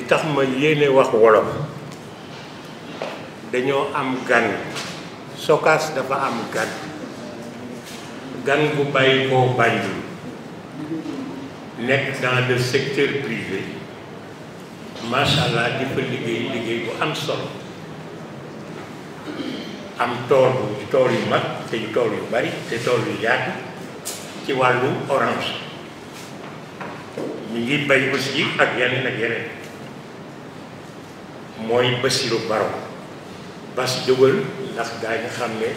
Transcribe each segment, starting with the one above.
tax ma yéene wax wolof dañoo am gan Sokaas dafa am gan gan bu bàyyi koo Banjul nekk dans le secteur privé macha allah di fa liggéey liggéey bu am solo am tool bu tool yu mag te tool yu bari te tool yu yaatu ci wàllu orange ñu ngi bay aussi ak yeneen ak yeneen mooy Bassirou Baro bas jógal ndax gaa yi nga xam ne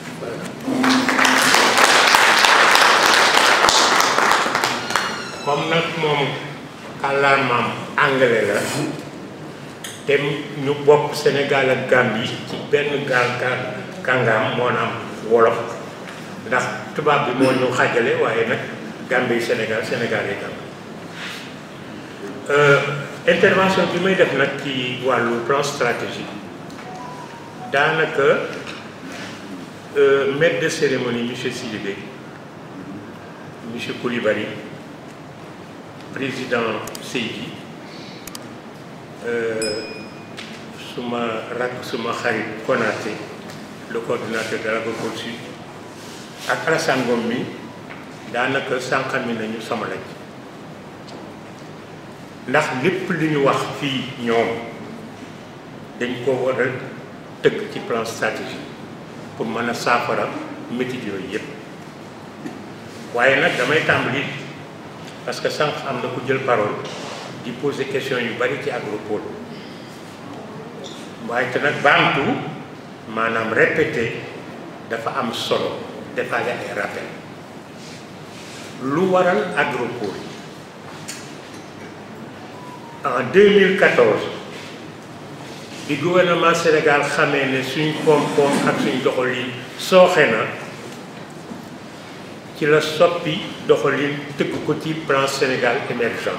comme nag moom kàllaamaam anglais la te ñu bokk Sénégal ak Gambie ci benn gaal gaal kàngaam moo na am wolof ndax tubaab bi moo ñu xàjjale waaye nag Gambie Sénégal Sénégal yi Gambie intervention bi may def nag ci wàllu plan stratégique daanaka maître de cérémonie monsieur Sidibé monsieur Coulibaly président Seydi suma rak suma xarit Konaté le coordinateur de l'agriculture ak Alassane Ngom mi daanaka sànqami nañu sama lañ ndax lépp li ñu wax fii ñoom dañ ko war a tëgg ci plan stratégique pour mën a saafara métit yooyu yëpp waaye nag damay tàmbali parce que sànq am na ku jël parole di poser question yu bari ci agropole waaye te nag baamtu maanaam répété dafa am solo defaale ay rappel lu waral agropole en 2014 bi gouvernement Sénégal xamee ne suñ koom-koom ak suñ doxalin sooxe na ci la soppi doxalin tëgg ko ci plan Sénégal émergent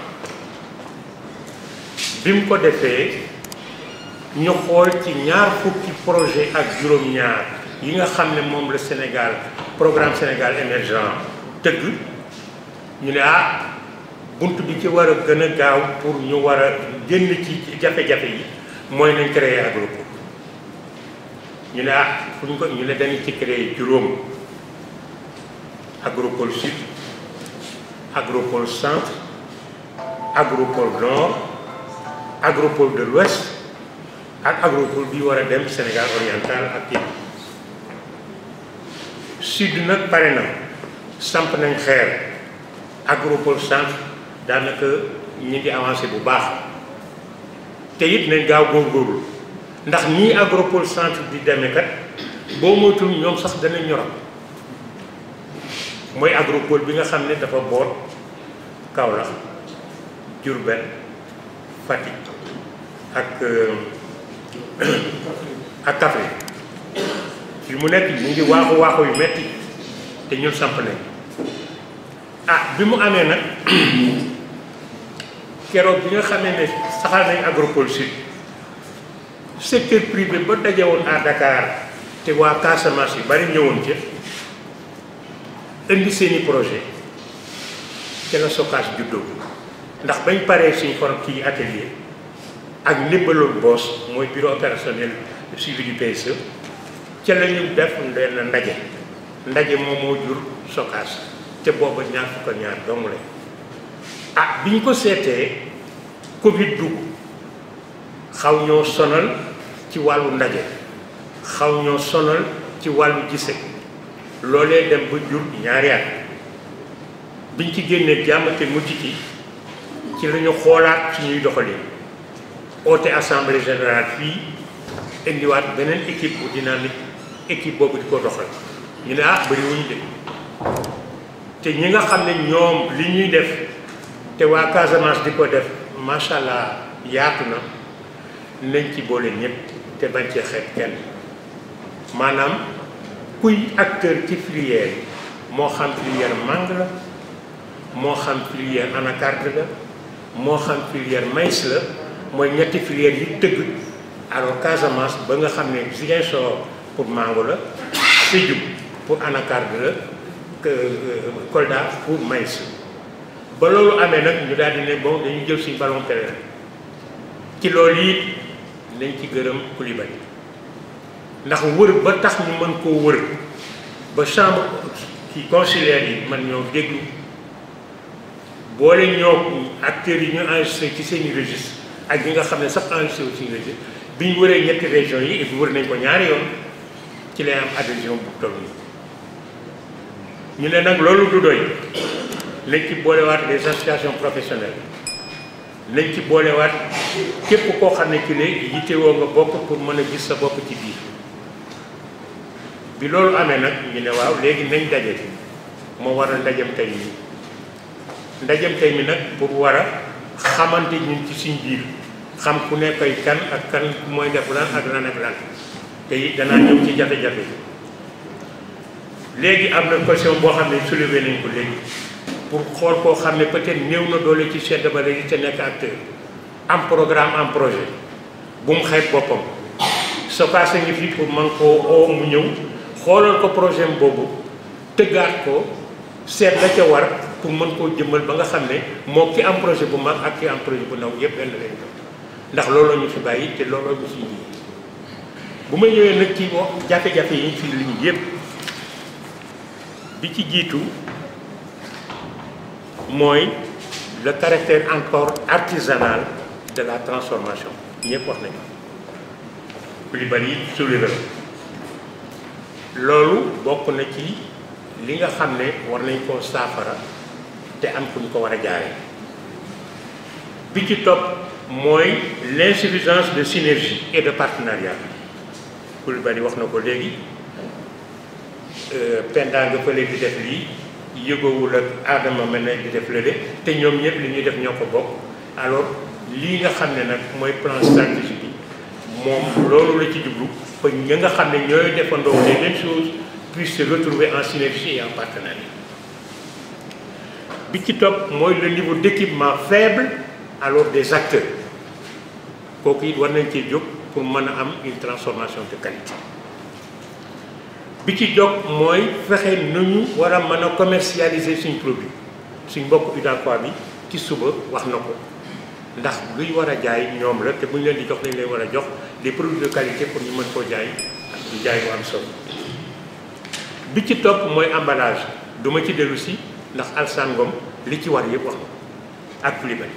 bi mu ko defee ñu xool ci ñaar fukki projet ak juróom-ñaar yi nga xam ne moom la Sénégal programme Sénégal émergent tëgg ñu ne ah bunt bi ci war a gën a gaaw pour ñu war a génn ci jafe-jafe yi mooy nañ créer agropole ñu ne ah fu ñu ko ñu ne dañu ci créer juróom agropole sud agropole centre agropole nord agropole de l'ouest ak agropole bi war a dem Sénégal oriental ak kii sud nag pare na samp nañ xeer agropole centre daanaka ñu ngi avancé bu baax te it nañ gaaw góorgóorlu ndax nii agropole centre di demee kat boo moytul ñoom sax danañ ñoram mooy agropole bi nga xam ne dafa boot Kaolack Diourbel Fatick ak ak Kaffrine fi mu nekk ñu ngi waaxu waaxu yu metti te ñun samp nañ ah bi mu amee nag keroog bi nga xamee ne saxal nañ agropole sud secteur privé ba dajewoon à Dakar te waa Casamance yi bari ñëwoon ca indi seeni projet ca la Sokaas juddoo ndax bañ paree suñ form kii atelier ak ndimbaloon boos mooy bureau opérationnel de suivi du PSE ca la ñu def benn ndaje ndaje moom moo jur Sokaas te booba ñaar fukk ak ñaar dong la ah bi ñu ko seetee Covid dugg xaw ñoo sonal ci wàllu ndaje xaw ñoo sonal ci wàllu gise loolee dem ba jur ñaari at biñ ci génnee jàmm te mujj ci ci la ñu xoolaat ci ñuy doxalin oote assemblée générale fii indiwaat beneen équipe bu dynamique équipe boobu di ko doxal ñu ne ah bëri wuñu de te ñi nga xam ne ñoom li ñuy def te waa Casamance di ko def macha allah yaatu na nañ ci boole ñëpp te bañ cee xeeb kenn maanaam kuy acteur ci filière yi moo xam filière mangue la moo xam filière anacarde la moo xam filière maïs la mooy ñetti filière yi tëgg alors Casamance ba nga xam ne Ziguinchor pour mango la Sédhiou pour anacarde la Kolda pour maïs ba loolu amee nag ñu daal di ne bon dañuy jël suñu ballon pèlerin ci loolu it nañ ci gërëm Coulibaly ndax wër ba tax ñu mën koo wër ba chambre ci consulaire yi man ñoo déglu boole ñoo acteurs yi ñu enregistré ci seen registre ak ñi nga xam ne sax enregistré wu ci registre bi ñu wëree ñetti régions yi et puis wër nañ ko ñaari yoon ci lay am adhésion bu toll nii ñu ne nag loolu du doy nañ ci boolewaat les associations professionnelles nañ ci boolewaat képp koo xam ne ci ne yittewoo nga bokk pour mën a gis sa bopp ci biir bi loolu amee nag ñu ne waaw léegi nañ daje moo war a ndajem tey mi ndajem tey mi nag pour war a xamante ñun ci suñ biir xam ku ne koy kan ak kan mooy def lan ak lan ak lan te it danaa ñëw ci jafe-jafe léegi am na question boo xam ne soulevé nañ ko léegi pour xool koo xam ne peut-être néew na doole ci chef de vallée yi te nekk acteur am programme am projet bu mu xeeb boppam sokaase ngi fi pour man koo oo mu ñëw xoolal ko projet boobu tëggaat ko seet la ca war pour mën koo jëmmal ba nga xam ne moo ki am projet bu mag ak ki am projet bu ndaw yëpp benn lañ ndax looloo ñu fi bàyyi te looloo ñu fi ji bu ma ñëwee nag ci wax jafe-jafe yi ñu fi lim yëpp bi ci jiitu mooy le caractère encore artisanal de la transformation ñëpp wax nañu Coulibaly soulevé loolu bokk na ci li nga xam ne war nañ koo saafara te am fu ñu ko war a jaaree bi ci topp mooy l'insuffisance de synergie et de partenariat Coulibaly wax na ko léegi Penda nga fële di def lii yëgoowul ak Adama mel na di def lële te ñoom ñëpp li ñuy def ñoo ko bokk alors lii nga xam ne nag mooy plan stratégique bi moom loolu la ci jublu ba ña nga xam ne ñooy defandoo les mêmes choses puissent se retrouver en synergie et en partenariat bi ci topp mooy le niveau d'équipement faible alors des acteurs kooku it war nañ cee jóg pour mën a am une transformation de qualité bi ci jóg mooy fexe nu ñu war a mën a commercialiser suñ produit suñ mbokk UDACOIS bi ci suba wax na ko ndax luy war a jaay ñoom la te bu ñu leen di jox lañ leen war a jox des produits de qualité pour ñu mën koo jaay di jaay bu am solo bi ci topp mooy emballage du ma ci dellu si ndax Alassane Ngom li ci war yëpp wax na ak Coulibaly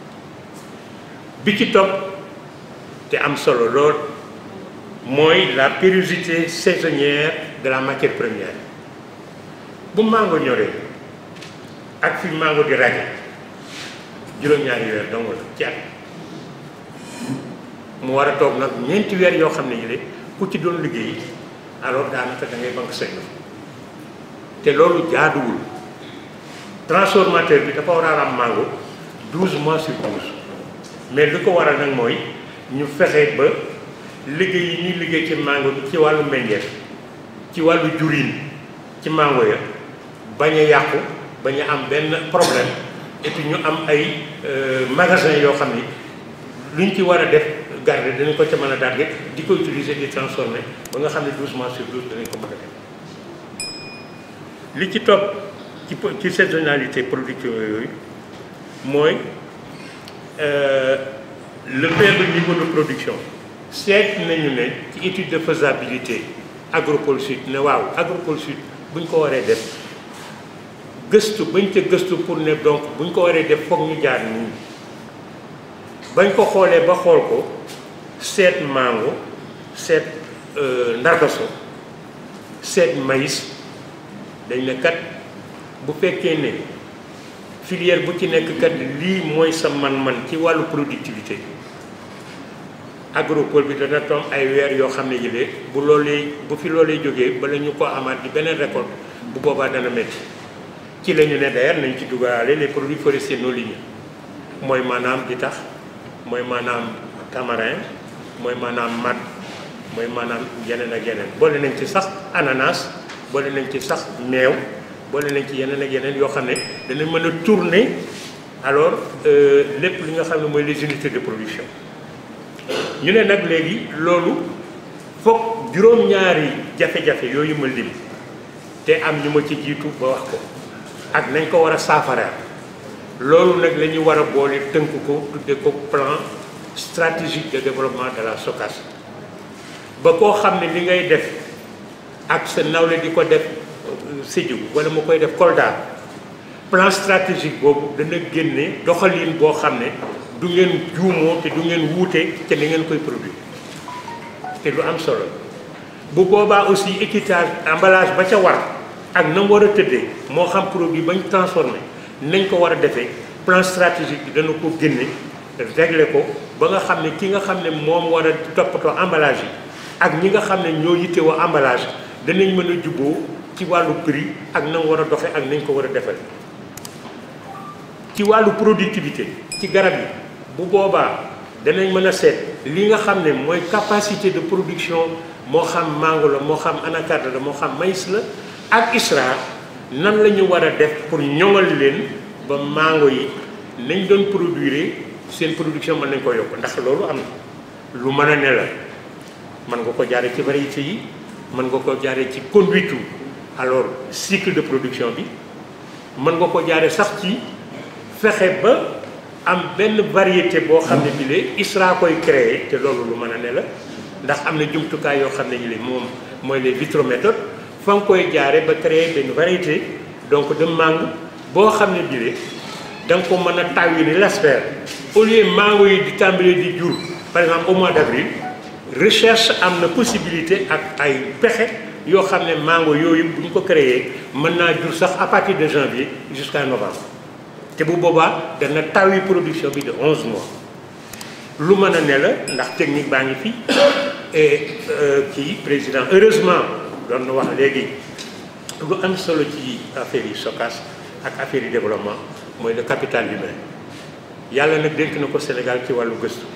bi ci topp te am solo lool mooy la périllosité saisonnière de la matière première bu mango ñoree ak fi mango di raje juróom-ñaari weer dong la ci at mu war a toog nag ñeenti weer yoo xam ne yële ku ci doon liggéey alors daanaka da ngay banque say te loolu jaaduwul transformateur bi dafa war a am mango 12 mois sur 12 mais li ko waral nag mooy ñu fexe ba liggéey yi ñuy liggéey ci mango bi ci wàllu meññeef ci wàllu juriin ci mango ya bañ a yàqu bañ a am benn problème et puis ñu am ay magasin yoo xam ni luñ ci war a def garder danañ ko ca mën a darge di ko utiliser di transformer ba nga xam ne 12 mois sur 12 danañ ko mën a def li ci topp ci ci saisonnalité production yooyu mooy le faible niveau de production seet nañu ne ci étude de faisabilité Agropole Sud ne waaw Agropole Sud bu ñu ko waree def gëstu bañ ca gëstu pour ne donc bu ñu ko waree def foog ñu jaar nii bañ ko xoolee ba xool ko seet mango seet ndargaso seet maïs dañ ne kat bu fekkee ne filière bu ci nekk kat lii mooy sa man-man ci wàllu productivité agropole bi dana toom ay weer yoo xam ne yëlee bu loolee bu fi loolee jógee bala ñu ko amaat di beneen récolte bu boobaa dana métti ci la ñu ne d'ailleurs nañ ci dugalaale les produits forestiers non ligneux mooy maanaam di tax mooy maanaam tamarin mooy maanaam mat mooy maanaam yeneen ak yeneen boole nañ ci sax ananas boole nañ ci sax meew boole nañ ci yeneen ak yeneen yoo xam ne dana mën a tourner alors lépp li nga xam ne mooy les unités de production ñu ne nag léegi loolu foog juróom-ñaari jafe-jafe yooyu ma lim te am ñu ma ci jiitu ba wax ko ak nañ ko war a saafara loolu nag la ñu war a boole tënk ko tudde ko plan stratégique de développement de la SOCAS ba koo xam ne li ngay def ak sa nawle di ko def Sédhiou wala mu koy def Kolda plan stratégique boobu dana génne doxalin boo xam ne du ngeen juumoo te du ngeen wuute te ni ngeen koy produire te lu am solo bu boobaa aussi étiquetage emballage ba ca war ak na mu war a tëddee moo xam produit bañ transformé nañ ko war a defee plan stratégique bi dana ko génne régler ko ba nga xam ne ki nga xam ne moom war a toppatoo emballage yi ak ñi nga xam ne ñoo yittewoo emballage danañ mën a jubboo ci wàllu prix ak na mu war a doxe ak nañ ko war a defal ci wàllu productivité ci garab yi bu boobaa danañ mën a seet li nga xam ne mooy capacité de production moo xam mango la moo xam anacarde la moo xam maïs la ak ISRA nan la ñu war a def pour ñoŋal leen ba mango yi nañ doon produire seen production mën nañ ko yokk ndax loolu am na lu mën a ne la mën nga ko jaare ci variété yi mën nga ko jaare ci conduite alors cycle de production bi mën nga ko jaare sax ci fexe ba am benn variété boo xam ne bi lee ISRA koy créer te loolu lu mën a ne la ndax am na jumtukaay yoo xam ne ñu li moom mooy les vitrométhodes fa nga koy jaare ba créer benn variété donc de mangue boo xam ne bi lee da nga ko mën a taw yi ni l'asper au lieu mango yi di tàmbalee di jur par exemple au mois d'avril recherche am na possibilité ak ay pexe yoo xam ne mango yooyu bu ñu ko créer mën naa jur sax à partir de janvier jusqu'à novembre te bu boobaa dana tawi production bi de 11 mois lu mën a ne la ndax technique baa ngi fi et kii président heureusement doon na wax léegi lu am solo ci affaire yi SOCAS ak affaire yi développement mooy le capital humain yàlla nag dénk na ko Sénégal ci wàllu gëstu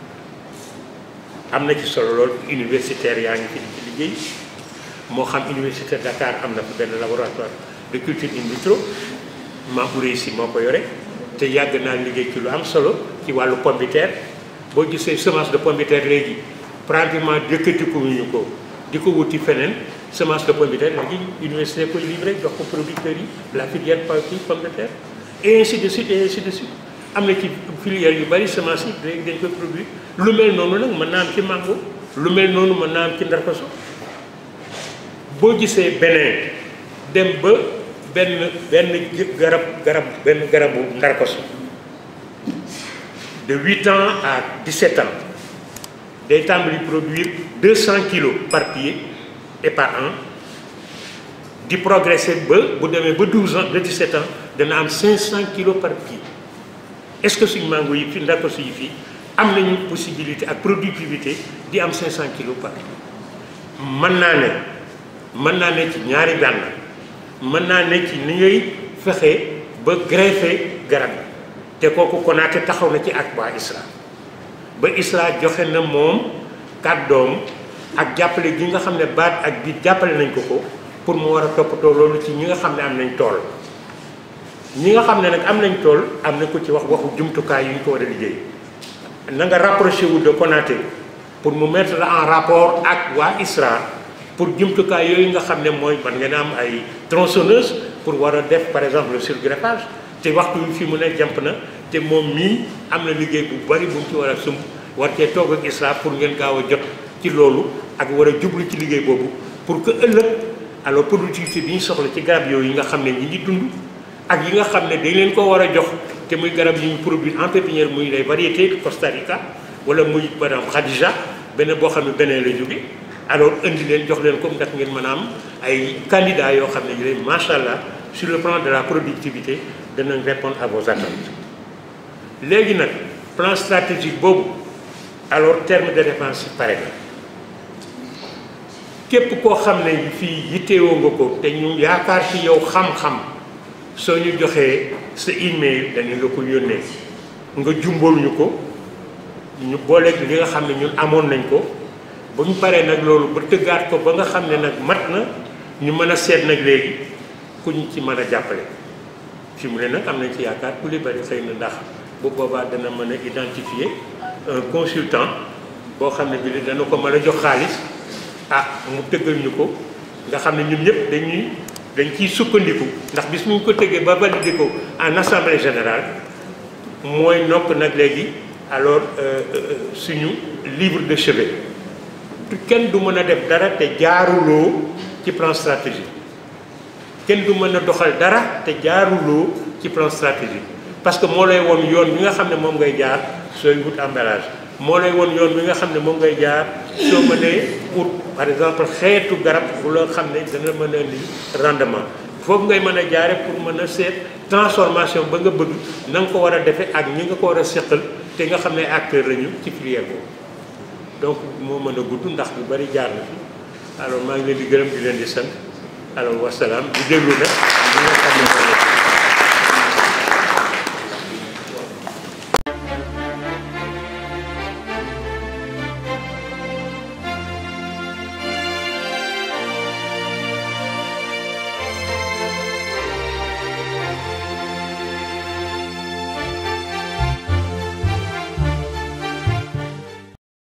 am na ci solo lool universitaire yaa ngi fi di ci liggéey moo xam université Dakar am na fa benn laboratoire de culture in vitro Mambouré si moo ko yore te yàgg naa liggéey ci lu am solo ci wàllu pomme de terre boo gisee semence de pomme de terre léegi pratiquement dëkkatiku ñu ko di ko wuti feneen semence de pomme de terre léegi université koy livré jox ko producteurs yi la filière pomme de terre et ainsi de suite et ainsi de suite am na ci filière yu bari semence yi léegi dañ koy produire lu mel noonu nag mën naa am ci mango lu mel noonu mën naa am ci ndarkaso boo gisee beneen dem ba benn benn garab garab benn garabu ndarkaso de huit ans à dix-sept ans day tàmbali produire deux cent kilos par pied et par an di progresser ba bu demee ba douze ans de dix-sept ans dana am cinq cent kilos par pied est-ce que suñu mango yi fi ndarkaso yi fii am nañu possibilité ak productivité di am 500 kilos par mën naa ne mën naa ne ci ñaari gànn mën naa ne ci ni ngay fexe ba greffer garab yi te kooku Konaté taxaw na ci ak waa ISRA ba ISRA joxe na moom kàddoom ak jàppale gi nga xam ne baat ak bi jàppale nañ ko ko pour mu war a toppatoo loolu ci ñi nga xam ne am nañ tool ñi nga xam ne nag am nañ tool am na ko ci wax waxu jumtukaay yu ñu ko war a liggéey na nga rapproché wu de Konaté pour mu mettre en rapport ak waa ISRA pour jumtukaay yooyu nga xam ne mooy man ngeen am ay tronçonneuse pour war a def par exemple le surgreffage te waxtu wi fi mu ne jàmp na te moom mii am na liggéey bu bari bu mu ci war a sumb war cee toog ak ISRA pour ngeen gaaw a jot ci loolu ak war a jublu ci liggéey boobu pour que ëllëg alors productivité bi ñu soxla ci garab yooyu yi nga xam ne ñi ngi dund ak yi nga xam ne dañ leen ko war a jox te muy garab yi ñu produire en pépinière muy les variétés Costa Rica wala muy par exemple Khadija beneen boo xam ne beneen la jóge alors indi leen jox leen comme ndax ngeen mën a am ay candidats yoo xam ne ñu leen macha allah sur le plan de la productivité danañ répondre à vos attentes léegi nag plan stratégique boobu alors terme de dépense pare na képp koo xam ne fii yittewoo nga ko te ñu yaakaar ci yow xam-xam soo ñu joxee sa email dañu la ko yónnee nga jumbool ñu ko ñu booleeg li nga xam ne ñun amoon nañ ko bu ñu paree nag loolu ba tëggaat ko ba nga xam ne nag mat na ñu mën a seet nag léegi ku ñu ci mën a jàppale fi mu ne nag am nañ ci yaakaar ku li bari xëy na ndax bu boobaa dana mën a identifier un consultant boo xam ne bi li dana ko mën a jox xaalis ah mu tëggal ñu ko nga xam ne ñun ñëpp dañuy dañ ciy sukkandiku ndax bis mu ko tëggee ba validé ko en assemblée générale mooy nopp nag léegi alors suñu livre de chevet kenn du mën a def dara te jaaruloo ci plan stratégique kenn du mën a doxal dara te jaaruloo ci plan stratégique parce que moo lay woon yoon bi nga xam ne moom ngay jaar sooy wut emballage moo lay woon yoon bi nga xam ne moom ngay jaar soo mënee ut par exemple xeetu garab bu la xam ne dana mën a indi rendement foofu ngay mën a jaare pour mën a seet transformation ba nga bëgg na nga ko war a defee ak ñi nga ko war a seqal te nga xam ne acteur lañu ci filière boobu donc moo mën a gudd ndax lu bari jaar na fi alors maa ngi leen di gërëm di leen di sant alors wasalaam di déglu nag ñi nga xam ne